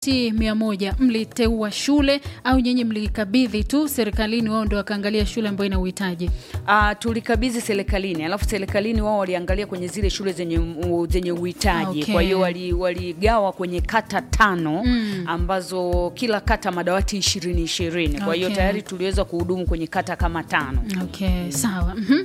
si mia moja mliteua shule au nyinyi mlikabidhi tu serikalini, wao ndio wakaangalia shule ambayo ina uhitaji? Uh, tulikabidhi serikalini, alafu serikalini wao waliangalia kwenye zile shule zenye, u- zenye uhitaji Okay. kwa hiyo wali- waligawa kwenye kata tano ambazo kila kata madawati ishirini ishirini kwa hiyo Okay. tayari tuliweza kuhudumu kwenye kata kama tano. Okay, sawa. Mhm.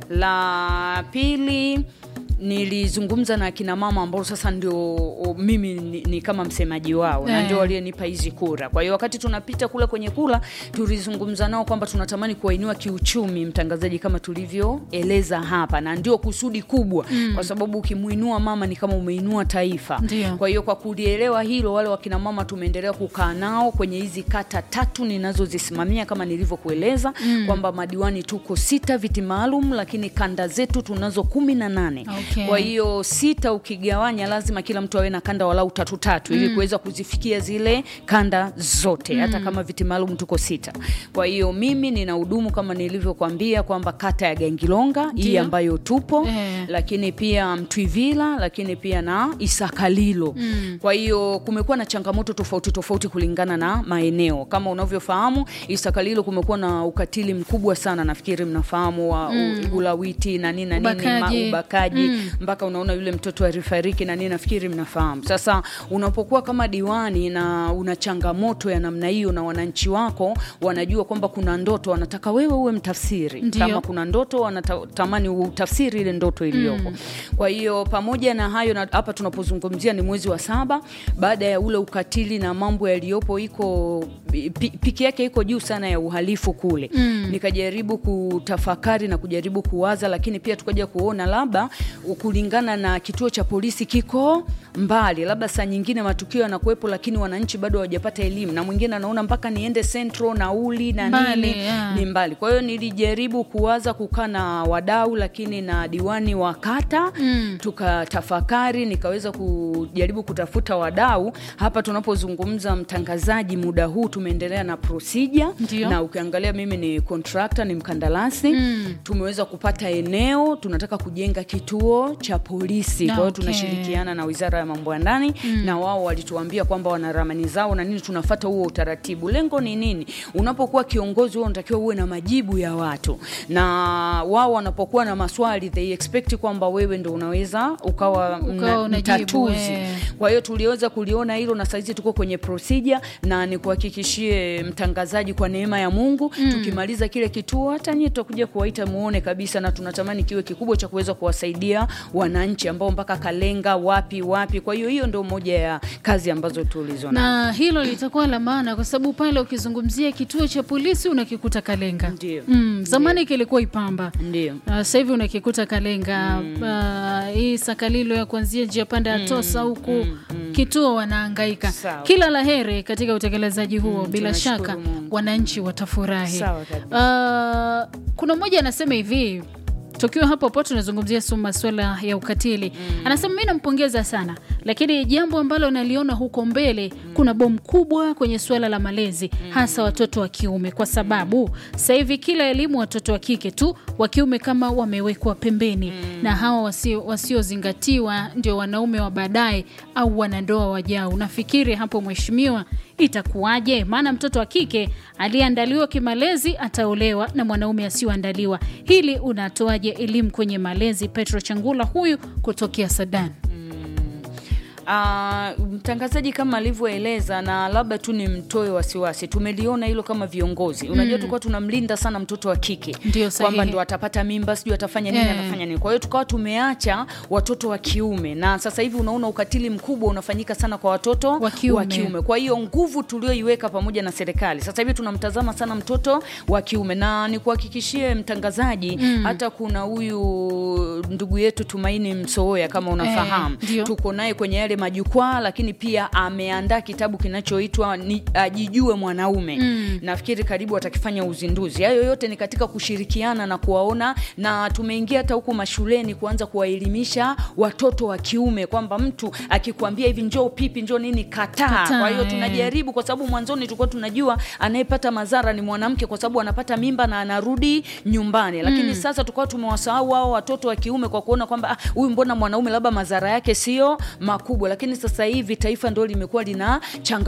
La pili nilizungumza na akina mama ambao sasa ndio o, mimi ni, ni kama msemaji wao na Eh. ndio walionipa hizi kura. Kwa hiyo wakati tunapita kule kwenye kura, tulizungumza nao kwamba tunatamani kuwainua kiuchumi, mtangazaji, kama tulivyoeleza hapa, na ndio kusudi kubwa kwa sababu ukimuinua mama ni kama umeinua taifa. Ndio. Kwa hiyo kwa kulielewa hilo, wale wakina mama tumeendelea kukaa nao kwenye hizi kata tatu ninazozisimamia kama nilivyokueleza kwamba madiwani tuko sita viti maalum, lakini kanda zetu tunazo kumi na nane. Okay. Kwa hiyo sita ukigawanya, lazima kila mtu awe na kanda walau tatu tatu ili kuweza kuzifikia zile kanda zote, hata kama viti maalum tuko sita. Kwa hiyo mimi nina hudumu kama nilivyokuambia kwamba kata ya Gangilonga hii Ndio. ambayo tupo Eh. lakini pia Mtwivila, lakini pia na Isakalilo. Kwa hiyo kumekuwa na changamoto tofauti tofauti kulingana na maeneo. Kama unavyofahamu, Isakalilo kumekuwa na ukatili mkubwa sana, nafikiri mnafahamu wa u- ulawiti na nini na nini, Ubakaji. ma- ubakaji mpaka unaona yule mtoto alifariki na nini, nafikiri mnafahamu. Sasa unapokuwa kama diwani na una changamoto ya namna hiyo na wananchi wako wanajua kwamba kuna ndoto, wanataka wewe uwe mtafsiri Ndio. kama kuna ndoto wanatamani utafsiri ile ndoto iliyoko. Kwa hiyo pamoja na hayo, na hapa tunapozungumzia ni mwezi wa saba baada ya ule ukatili na mambo yaliyopo, iko pi- piki yake iko juu sana ya uhalifu kule. Nikajaribu kutafakari na kujaribu kuwaza, lakini pia tukaja kuona labda kulingana na kituo cha polisi kiko mbali, labda saa nyingine matukio yanakuwepo, lakini wananchi bado hawajapata elimu, na mwingine anaona mpaka niende Central nauli na Mbali, nini yeah. ni mbali. Kwa hiyo nilijaribu kuwaza kukaa na wadau, lakini na diwani wa kata tukatafakari, nikaweza kujaribu kutafuta wadau. Hapa tunapozungumza mtangazaji, muda huu tumeendelea na procedure, Ndio. na ukiangalia mimi ni contractor, ni mkandarasi tumeweza kupata eneo, tunataka kujenga kituo cha polisi. Kwa hiyo Okay. tunashirikiana na wizara ya mambo ya ndani na wao walituambia kwamba wana ramani zao na nini, tunafata huo utaratibu. Lengo ni nini? Unapokuwa kiongozi, wewe unatakiwa uwe na majibu ya watu, na wao wanapokuwa na maswali they expect kwamba wewe ndo unaweza ukawa, mna- unajibu, mtatuzi. eh. Kwa hiyo tuliweza kuliona hilo na saizi tuko kwenye procedure, na nikuhakikishie mtangazaji, kwa neema ya Mungu tukimaliza kile kituo, hata nyie tutakuja kuwaita muone kabisa, na tunatamani kiwe kikubwa cha kuweza kuwasaidia wananchi ambao mpaka Kalenga wapi wapi. Kwa hiyo hiyo ndio moja ya kazi ambazo tulizo nazo. na hilo litakuwa la maana kwa sababu pale ukizungumzia kituo cha polisi unakikuta Kalenga. Ndio. Mm, zamani kilikuwa Ipamba. Ndio. Uh, sasa hivi unakikuta Kalenga uh, hii Sakalilo ya kuanzia njia panda ya Tosa huku kituo wanahangaika. Sawa. Kila la heri katika utekelezaji huo, bila tunashukuru shaka Mungu. wananchi watafurahi. Sawa kabisa. Uh, kuna mmoja anasema hivi tukiwa hapo hapo tunazungumzia su masuala ya ukatili anasema mi nampongeza sana lakini jambo ambalo naliona huko mbele kuna bomu kubwa kwenye suala la malezi hasa watoto wa kiume kwa sababu sasa hivi kila elimu watoto wa kike tu wa kiume kama wamewekwa pembeni na hawa wasio- wasiozingatiwa ndio wanaume wa baadaye au wanandoa wajao nafikiri hapo mheshimiwa itakuwaje? Maana mtoto wa kike aliyeandaliwa kimalezi ataolewa na mwanaume asiyoandaliwa. Hili unatoaje elimu kwenye malezi? Petro Changula huyu kutokea Sudan. Ah, mtangazaji kama alivyoeleza, na labda tu ni mtoe wasiwasi, tumeliona hilo kama viongozi. Unajua, tulikuwa tunamlinda sana mtoto wa kike Ndio, sahihi. kwamba ndo atapata mimba, sijui atafanya nini, Eh. atafanya nini. Kwa hiyo tukawa tumeacha watoto wa kiume, na sasa hivi unaona ukatili mkubwa unafanyika sana kwa watoto Wa kiume. Kwa hiyo nguvu tulioiweka pamoja na serikali, sasa hivi tunamtazama sana mtoto wa kiume, na nikuhakikishie mtangazaji, hata kuna huyu ndugu yetu Tumaini Msooya kama unafahamu Eh, ndio. tuko naye kwenye yale majukwaa, lakini pia ameandaa kitabu kinachoitwa ni Ajijue Mwanaume. Nafikiri karibu atakifanya uzinduzi. Hayo yote ni katika kushirikiana na kuwaona, na tumeingia hata huku mashuleni kuanza kuwaelimisha watoto wa kiume kwamba mtu akikwambia hivi njoo pipi njoo nini, kataa. Kataa, Kwa hiyo eh. tunajaribu, kwa sababu mwanzoni tulikuwa tunajua anayepata madhara ni mwanamke, kwa sababu anapata mimba na anarudi nyumbani, lakini sasa tukawa tumewasahau hao watoto wa kiume kwa kuona kwamba ah, huyu mbona mwanaume labda madhara yake sio makubwa lakini sasa hivi taifa ndo limekuwa lina changa